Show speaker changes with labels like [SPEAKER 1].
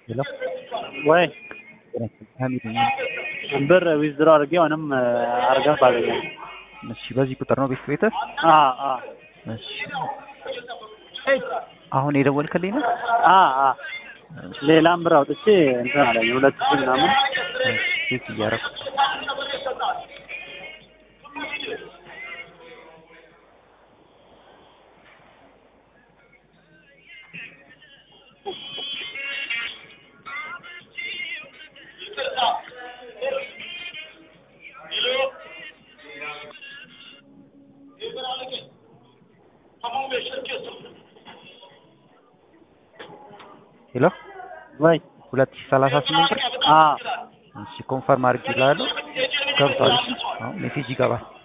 [SPEAKER 1] ሄሎ
[SPEAKER 2] ወይ
[SPEAKER 1] ሀሚድ ነኝ።
[SPEAKER 2] ብር ዊዝድሮ አድርጌ ምንም አርገፍ አገኘም።
[SPEAKER 1] እሺ በዚህ ቁጥር ነው ቤት ቤትህ?
[SPEAKER 2] አ አ
[SPEAKER 1] እሺ አሁን የደወልክልኝ ነው?
[SPEAKER 2] አ አ ሌላም ብር አውጥቼ እንትን አለኝ ሁለት ሺህ ምናምን
[SPEAKER 1] ቤት እያደረኩ ሄሎ
[SPEAKER 2] ወይ
[SPEAKER 1] ሁለት ሺህ ሰላሳ ስምንት ብር
[SPEAKER 2] አ
[SPEAKER 1] እሺ ኮንፈርም አድርጌልሃለሁ ገብቷል። እሺ አሁን ሜሴጅ ይገባል።